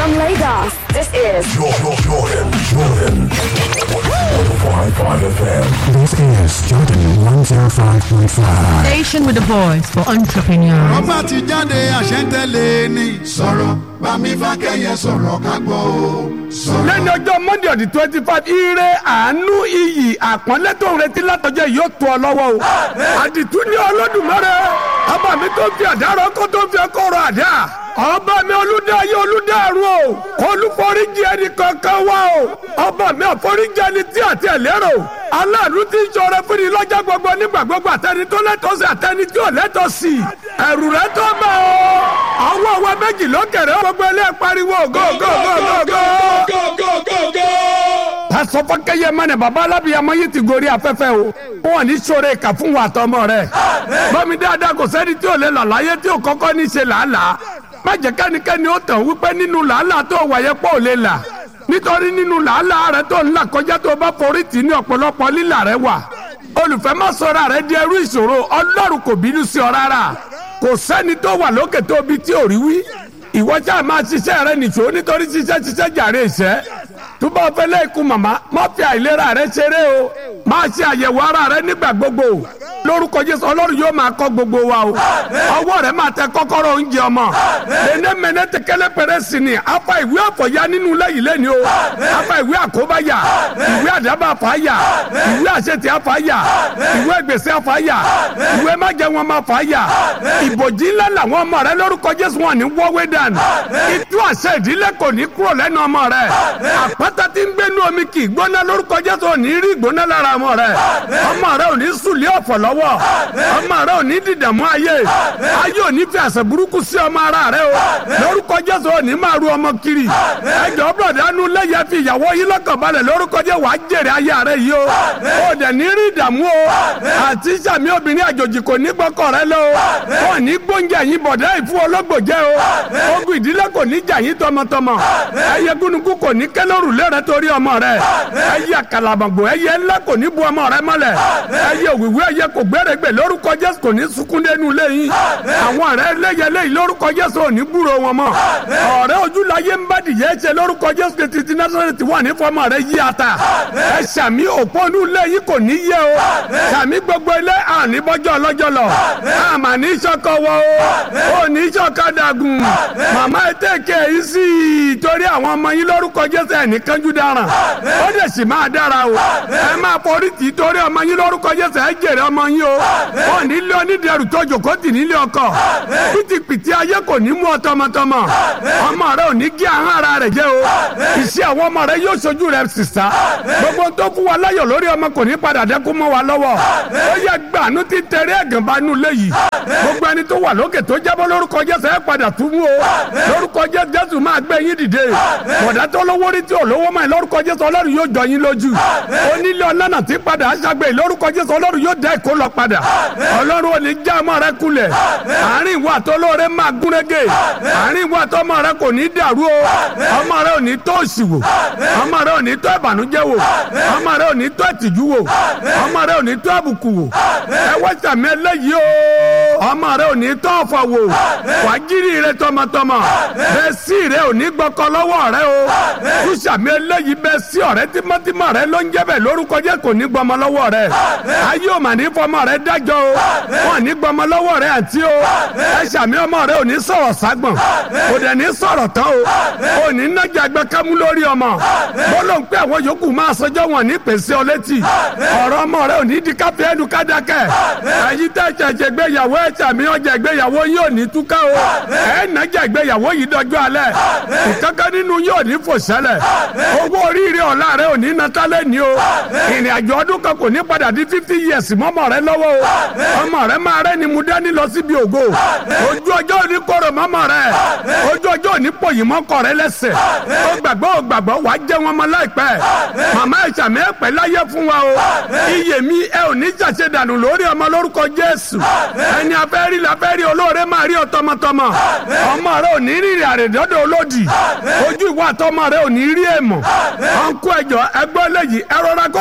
From Lagos, this is Jordan, Jordan, Jordan. 105.5 FM. This is Jordan 105.5. Station with a voice for entrepreneurs. ọba ti jáde àṣẹ́ntẹ́lẹ̀ ni. sọ̀rọ̀ bámi fákẹ́yẹ sọ̀rọ̀ ká gbọ́ o. sọ̀rọ̀. lẹ́ni ọjọ́ monday ọ̀dì twenty five ire àánú iyì àpọ́nlé tó ń retí látọjọ́ yìí yóò tó ọ lọ́wọ́ o. àdìtú ní olódùmarè ọba mi tó fi àdárọ kó tó fi ọkọ rọ àdá ọba mi olùdáyé olùdárun o kó olúforíjì ẹni kankan wá o ọba mi àforíjì ẹni tí àti ẹlẹ́rọ aláàánú tí ń sọ̀rọ̀ fún ni lọ́jọ́ gbogbo nígbà gbogbo àtẹni tó lẹ́tọ̀ọ́ sí àtẹni tí ò lẹ́tọ̀ọ́ sí ẹ̀rù rẹ tó bá o àwọn ọwọ́ méjì lókèrè gbogbo ilé pariwo go go go go go pásọ fọkẹyẹ mẹnẹ baba alábìyamọ yìí ti gorí afẹ́fẹ́ o wọn ní sọ̀rọ̀ ìkà fún wa tọmọ rẹ bọmi dáadáa kò sẹ́ni tí ò lè là láyé tí ò kọ́kọ́ ní ṣe làálàá má jẹ́ kẹ́nikẹ́ni ó tàn wípé nínú làálàá tó wáyé pọ̀ ò lè là nítorí nínú làálàá rẹ tó ń là kọjá tó bá forí tì ní ọ̀pọ̀lọpọ̀ lílà rẹ wà olùfẹ́ má sọ̀rọ̀ rẹ di ẹrú ìṣòro ọlọ́run kò bínú sí ọ rárá kò sẹ́ni tó wà lókè tó bi tí ò rí wí ìwọ ṣáà máa ṣiṣẹ́ rẹ nìṣó nítorí ṣiṣẹ́ ṣiṣẹ́ jàre ìṣẹ́ túbọ̀ fẹ́lẹ́ ikú màmá má fi àìlera rẹ ṣeré o máa ṣe àyẹ̀wò ara rẹ nígbà gbogbo lórúkọ jésù ọlọ́run yóò máa kọ́ gbogbo wa o ọwọ́ rẹ máa tẹ kọ́kọ́rọ́ oúnjẹ ọmọ lẹ́nẹ́ mẹ́nẹ́ tẹ kẹ́lẹ́ pẹ̀rẹ́ sí ni afa ìwé àfọ̀yá nínú lẹ́yìn lẹ́ni o afa ìwé àkóbáyà ìwé àdábà fàáyà ìwé àṣetì àfàáyà ìwé gbèsè àfàáyà ìwé májẹ wọn máa fàáyà ìbòjì ńlá làwọn ọmọ rẹ lórúkọ jésù wọn ní wọ́wé dànù ìtú àṣẹ ìdílé kò ní kúrò lẹ́nu ọmọ rẹ àpáta tí ń gbénu omi kì í gbóná lórúkọ jésù ò ní rí ìgbóná lára ọmọ rẹ ọmọ rẹ ò ní sùlẹ̀ ọ̀fọ̀ lọ́wọ́ ọmọ rẹ ò ní dìdàmú ayé ayé ò ní fi àṣẹ burúkú sí ọmọ ara rẹ o lórúkọ jésù ò ní máa ru ọmọ kiri ẹjọ bọ̀dánù lẹ́yẹ fi ìyàwó yín lọ́kàn balẹ̀ lórúkọ jẹ́ wàá jèrè ayé rẹ yìí o ò dẹ̀ ní rí ìdààmú o àti sàmì obìnrin àjòjì kò ní gbọ́kọ̀ rẹ lọ o ò ní gbóúnjẹ yín bọ̀dá ìfún ológbò jẹ́ o ogun ìdílé kò ní jà yín tọmọtọmọ ẹyẹ gúnugún kò ní kẹlẹ́rù lẹ́rẹ̀ torí ọmọ rẹ ẹyẹ kàlàbàgbò ẹyẹ ńlá kò ní bu ọmọ rẹ mọ́lẹ̀ ẹyẹ òwìwí ẹyẹ kò gbẹ́rẹ́gbẹ́ lórúkọ jésù kò ní sunkún dénú lẹ́yìn àwọn ọ̀rẹ́ lẹ́yẹ lẹ́yìn lórúkọ jésù ò ní gbúrò wọn mọ́ ọ̀rẹ́ ojúláyé ń bá dìyẹ ṣe lórúkọ jésù kìtì tí násàrẹ́tì wà ní fọmọ rẹ yí ata ẹ sàmì òpónú lẹ́yìn kò ní yẹ o sàmì gbogbo ilé àní bọ́jọ́ ọlọ́jọ́ lọ àmà ní sọ́kọ wọ o ò ní sọ́kọ dàgùn màmá ẹ tẹ̀kẹ́ yìí sí i torí àwọn ọmọ yín lórúkọ jésù ẹ̀ ní kánjú dáràn ó dẹ̀ sì máa dára o ẹ máa forí tì í torí ọmọ yín lórúkọ jésù ẹ jèrè ọmọ yín o ò ní lé onídẹrù tó jòkó tì nílé ọkọ pìtìpìtì ayé kò ní mú ọ tọmọtọmọ ọmọ rẹ ò ní gé ahọ́n ara rẹ jẹ o iṣẹ́ àwọn ọmọ rẹ yóò ṣojú rẹ sísá gbogbo tó fún wa láyọ̀ lórí ọmọ kò ní padà dẹ́kun mọ́ wa lọ́wọ́ ó yẹ gbàánú ti tẹ̀rẹ́ ẹ̀gàn bá nù léyìí gbogbo ẹni tó wà lókè tó jábọ́ lórúkọ jésù ẹ padà tún mú o lórúkọ jésù jésù máa gbé yín dìde bọ̀dá tó lówó rí tí ò lówó mọ́ ẹ lórúkọ jésù ọlọ́run yóò jọ yín lójú onílé ọlọ́nà tí padà aṣàgbé lórúkọ jésù ọlọ́run yóò dá ìkó lọ padà ọlọ́run ò ní já ọmọ rẹ kulẹ̀ àárín ìwà tó lóore máa gúnrégé àárín ìwà tó ọmọ rẹ kò ní dàrú o ọmọ rẹ ò ní tó òṣì wò ọmọ rẹ ò ní tó ìbànújẹ́ wò ọmọ rẹ ò ní tó ìtìjú wò ọmọ rẹ ò ní tó àbùkù wò ẹ wá sàmì eléyìí o ọmọ rẹ ò ní tó ọ̀fọ̀ wò wàjírí rẹ tọmọtọmọ bẹ́ẹ̀ sí rẹ ò ní gbọ́kọ lọ́wọ́ rẹ o tú sàmì eléyìí bẹ́ẹ̀ sí ọ̀rẹ́ tímọ́tímọ́ rẹ ló ń jẹ́ bẹ́ẹ̀ lórúkọ jẹ́ kò ní gbọmọ lọ́wọ́ rẹ ayé ò mà ní fọmọ rẹ dájọ́ o wọn ní gbọmọ lọ́wọ́ rẹ àti o ẹ sàmì ọmọ rẹ ò ní sọ̀rọ̀ ságbọ̀n kò dẹ̀ ní sọ̀rọ̀ tán o ò ní nájà gbẹ kámú lórí ọmọ bọ́lọ̀ ń pẹ́ àwọn yòókù máa sọjọ́ wọn ní pèsè ọ létí ọ̀rọ̀ ọmọ rẹ ò ní di káfíẹ́ ẹnu kádàkẹ́ ẹ̀yin tẹ́ ṣẹ̀ṣẹ̀ gbéyàwó ẹ̀ sàmì ọjà ìgbéyàwó yóò ní túká o ẹ̀ nájà ìgbéyàwó yìí dọjọ́ alẹ́ ìkankan nínú yóò ní fò sẹ́lẹ̀ owó oríire ọ̀la rẹ ò ní natálẹ̀ ní o ìrìn àjò ọdún kan kò ní padà di fifty years mọ́mọ́ rẹ lọ́wọ́ o ọmọ rẹ máa rẹ ni mu dání lọ síbi ògo ojú ọjọ́ òní kóró mọ́mọ́ rẹ ojú ọjọ́ òní pòyìn mọ́kọ rẹ lẹ́sẹ̀ ó gbàgbọ́ ó gbàgbọ́ wà á jẹ́ wọn mọ́ láìpẹ́ màmá ìsàmì ẹ̀pẹ́ láyé fún wa o iyè mi ẹ ò ní ṣàṣẹ dànù lórí ọmọ lórúkọ Jésù ẹni afẹ́rí lafẹ́rí olóore máa rí ọ tọmọtọmọ ọmọ rẹ ò ní rírì àrèdọ́dọ̀ olódì ojú ìwà àtọmọ rẹ ò ní rí èèmọ̀ ọ̀nkú ẹjọ́ ẹgbẹ́ lẹ́yìn ẹ rọra gómìnà ìṣẹ̀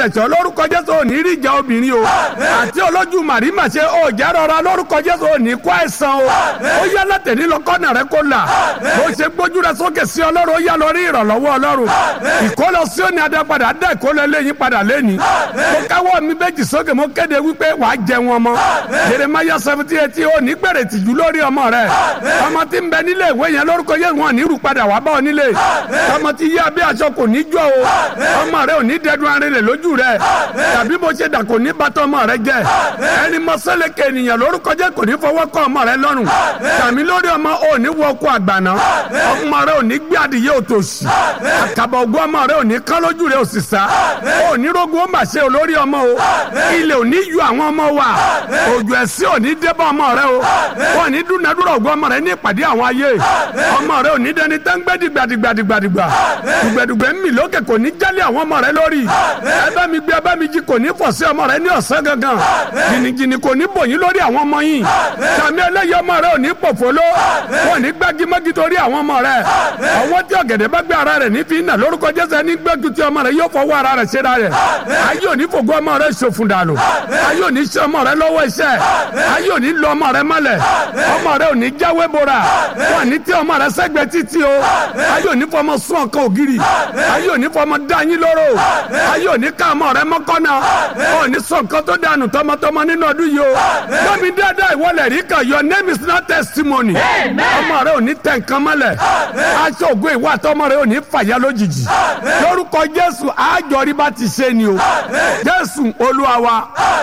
ṣẹ̀ṣọ́ lórúkọ jésù òní rí ìjà obìnrin o àti olójú màrímà ṣe òjà rọra lórúkọ jésù òní kó àìsàn o ó yá látẹ̀ní lọ́kọ́nà rẹ kó là bó ṣe gbójú rẹ sókè sí ọlọ́run ó yá lọ rí ìrànlọ́wọ́ ọlọ́run ìkólọ sí òní adápadà dá ìkólọ eléyìí padà lẹ́ni mo káwọ́ mi méjì sókè mo kéde wípé wàá jẹ wọn mọ́ jeremaya seventy eight ó ní gbèrè tìjú lórí ọmọ rẹ ọmọ tí ń bẹ nílé ìwé yẹn lórúkọ yẹn wọn ní rú padà wá bá ọ nílé ọmọ tí yé abẹ́ aṣọ kò ní jọ o ọmọ rẹ ò ní dẹdun arinlẹ̀ lójú rẹ tàbí bó ṣe dà kò ní bàtọ́ ọmọ rẹ jẹ ẹni mọ sẹ́lẹ̀kẹ̀ ènìyàn lórúkọ jẹ́ kò ní fọwọ́ kọ́ ọmọ rẹ lọ́rùn tàmí lórí ọmọ ò ní wọ ọkọ àgbàná ọmọ rẹ ò ní gbé adìyẹ òtòṣì àkàbọ̀ ògùn ọmọ rẹ ò ní kán lójú rẹ òsì sá ò ní rogun ó mà ṣe olórí ọmọ o ilẹ̀ ò ní ju àwọn ọmọ wa òjò ẹ̀sìn ò ní débọ̀ ọmọ rẹ o ò ní dúnadúrà ògùn ọmọ rẹ ní ìpàdé àwọn ayé ọmọ rẹ ò ní dẹni tẹ́ńgbẹ́ dìgbàdìgbàdìgbà dùgbẹ̀dùgbẹ̀ ń mì lókè kò ní jálẹ̀ àwọn ọmọ rẹ lórí ẹ bá mi gbé ẹ bá mi jí kò ní fọ̀ sí ọmọ rẹ ní ọ̀sán gangan jìnnìjìnnì kò ní bòyín lórí àwọn ọmọ yìí sàmì ẹlẹ́yẹ ọmọ rẹ ò ní pòfolo wọn ní gbágímọ́gí torí àwọn ọmọ rẹ ọwọ́ tí ọ̀gẹ̀dẹ̀ bá gbé ara rẹ̀ ní fi nà lórúkọ jésù ní gbẹ́jú tí ọmọ rẹ yóò fọwọ́ ara rẹ̀ ṣe ra rẹ̀ ayé òní fògo ọmọ rẹ ṣòfun dànù ayé òní ṣe ọmọ rẹ lọ́wọ́ iṣẹ́ ayé òní lọ ọmọ rẹ mọ́lẹ̀ ọmọ rẹ òní jáwé bora wọn ní tí ọmọ rẹ sẹ́gbẹ́ títí o ayé òní fọmọ sún ọkọ ògiri ayé òní fọmọ dá yín lóró ayé òní ká ọmọ rẹ mọ́kànnà òní sọ nǹkan tó dànù tọmọtọmọ nínú ọdún yìí o lómi dáadáa ìwọlẹ̀ rí kan your name is not testimony ọmọ rẹ òní tẹ̀ nǹkan mọ́lẹ̀ aṣọ ògo ìwà àtọmọ rẹ òní fàyà lójijì lórúkọ jésù àjọrí bá ti ṣe ni o jésù olúwa wa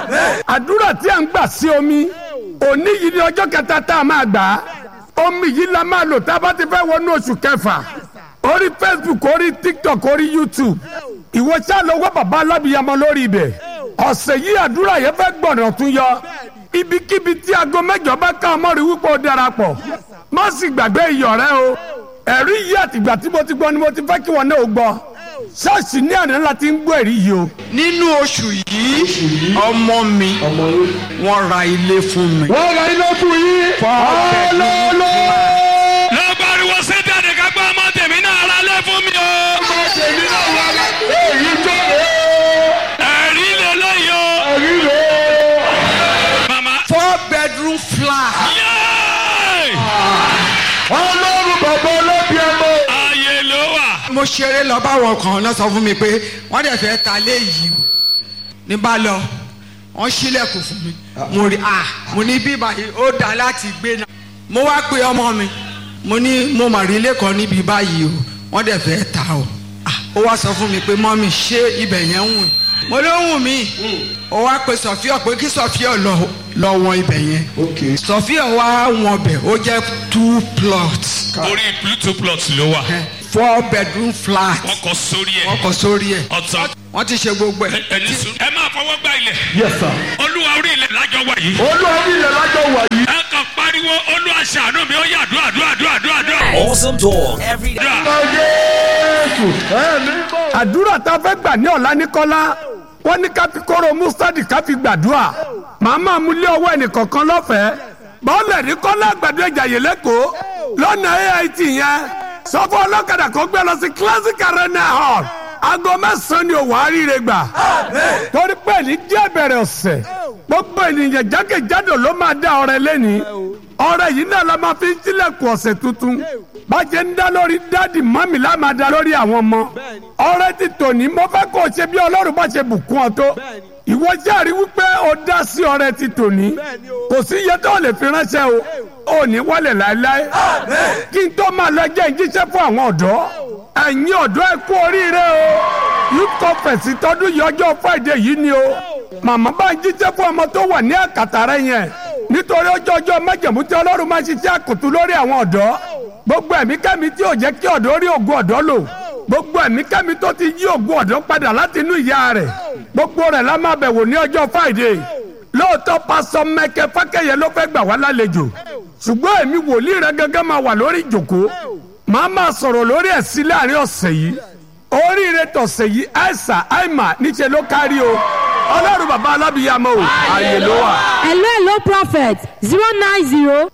àdúrà tí a ń gbà sí omi òní yìí ni ọjọ́ kẹta tá a máa gbà á omi yìí la máa lò tá a bá ti fẹ́ wọnú oṣù kẹfà orí facebook orí tiktok orí youtube ìwọ ṣáà lọ wá bàbá alábìyamọ lórí ibẹ̀ ọ̀sẹ̀ yìí àdúrà yẹn fẹ́ gbọ̀nà tún yọ ibikíbi tí aago mẹ́jọ bá ká ọmọ rí wípé ó darapọ̀ má sì gbàgbé iyọ̀ rẹ o ẹ̀rí yìí àtìgbà tí mo ti gbọ́ ni mo ti fẹ́ kí wọn náà ó gbọ́ ṣọ́ọ̀ṣì ní àná la ti ń gbọ́ ẹ̀rí yìí o. nínú oṣù yìí ọmọ mi wọ́n ra ilé fún mi. wọ́n ra ilé fún yín. ọlọ́lọ́. lọ pariwo sẹ́tẹ̀dì ká gbọ́ ọmọ tèmi náà ra lé fún mi o. ọmọ tèmi náà wà lá. èyí tó lé. ẹ̀rí lélẹ́yìí o. èyí lé. mama. four bedroom flat. yéé. ọlọ́run bàbá ọlọ́bí ẹmọ. ààyè ló wà. mo ṣeré lọ báwọn kan náà sọ fún mi pé wọ́n dẹ̀ fẹ́ ta lé yìí o ní bá lọ wọ́n ṣílẹ̀kùn fún mi mo rí ah mo ní bíbá yìí ó dá láti gbé náà mo wá pe ọmọ mi mo ní mo mà rí ilé kan níbi báyìí o wọ́n dẹ̀ fẹ́ ta o ah ó wá sọ fún mi pé mọ́mí ṣé ibẹ̀ yẹn ń wù mo ló ń wù mí ó wá pe sọfíọ pé kí sọfíọ lọ lọ wọn ibẹ̀ yẹn sọfíọ wá wọn bẹ̀ ó jẹ́ two plots orí bluetooth plot ló wà. four bedroom flat wọ́n kọ sórí ẹ̀. wọ́n kọ sórí ẹ̀ ọ̀tọ̀ wọ́n ti ṣe gbogbo ẹ̀. ẹni sùn. ẹ máa fọwọ́ gbá ilẹ̀. yes sir. olúwa orí ilẹ̀ lájọ wà yìí. olúwa ilẹ̀ lájọ wà yìí. ẹ kàn pariwo olúwa ṣàánú mi ó yà àdúrà àdúrà àdúrà àdúrà àdúrà. Awesome talk every day. àdúrà. jésù ẹ̀mí bọ̀. àdúrà tá a fẹ́ gbà ní ọ̀la ní kọ́lá wọ́n ní ká fi kóró mustadi ká fi gbàdúrà màá máa mú lé ọwọ́ ẹnìkọ̀ọ̀kan lọ́fẹ̀ẹ́ bọ́ọ̀lù ní kọ́lá àgbàdo ìjàyè lẹ́kọ̀ọ́ lọ́nà ait yẹn sọ fún ọlọ́kadà kó gbé lọ sí classic arena hall aago mẹ́sàn-án ni òwò àríire gbà torí pé ní jẹ́ bẹ̀rẹ̀ ọ̀sẹ̀ gbogbo ènìyàn jákèjádò ló máa dá ọrẹ lẹ́ni ọrẹ yìí náà la máa fi ń tilẹ̀kùn ọ̀sẹ̀ tuntun bàjẹ́ ń dá lórí dáàdì mọ́mì la máa dá lórí àwọn ọmọ ọrẹ ti tòní mo fẹ́ kó o ṣe bí ọlọ́run bá ṣe bùkún ọ tó ìwọ járe wípé o dá sí ọrẹ ti tòní kò sí iye tó lè fi ránṣẹ́ o ò ní wálé láéláé kí n tó máa lọ jẹ́ ìjíṣẹ́ fún àwọn ọ̀dọ́ ẹ̀yin ọ̀dọ́ ẹ kú oríire o youth conference tọdún yìí ọjọ́ friday yìí ni o màmá bá ń jíṣẹ́ fún ọmọ tó wà ní àkàtà rẹ yẹn nítorí ọjọ́ ọjọ́ májẹ̀mú tí ọlọ́run máa ṣiṣẹ́ àkùtù lórí àwọn ọ̀dọ́ gbogbo ẹ̀mí kẹ́mi tí ò jẹ́ kí ọ̀dọ́ rí ògùn ọ̀dọ́ lò gbogbo ẹ̀mí kẹ́mi tó ti yí ògùn ọ̀dọ́ padà láti inú ìyá rẹ̀ gbogbo rẹ̀ la máa bẹ̀wò ní ọjọ́ friday lóòótọ́ pásọ mẹ́kẹ́ fákẹ́yẹ ló fẹ́ gbà wá lálejò ṣùgbọ́n èmi wòlíì rẹ gángan máa wà lórí ìjòkó màá máa sọ̀rọ̀ lórí ẹ̀ sí láàrin ọ̀sẹ̀ yìí oríire tọ̀sẹ̀ yìí àìsà àìmà níṣẹ́ ló kárí o ọlọ́run bàbá alábìyàmọ́ o ààyè ló wà. hello hello prophet zero nine zero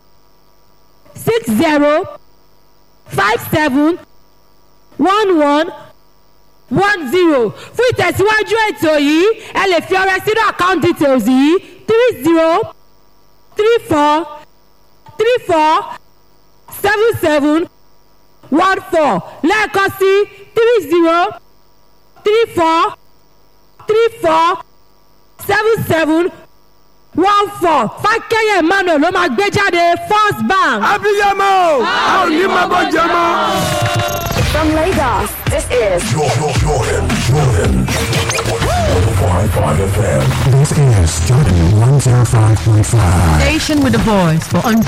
six zero five seven one one one zero fún ìtẹ̀síwájú ètò yìí ẹ lè fi ọrẹ sínú account details yìí three zero three four three four seven seven one four lẹ́ẹ̀kan sí three zero three four three four seven seven one four fákẹ́yẹ emmanuel ló máa gbé jáde first bank. abiyamọ a ò ní máa bọ́ jẹ mọ́. From Lagos, this is Jordan, Jordan, Jordan. 105.5 FM. This is Jordan 105.5. Station with a voice for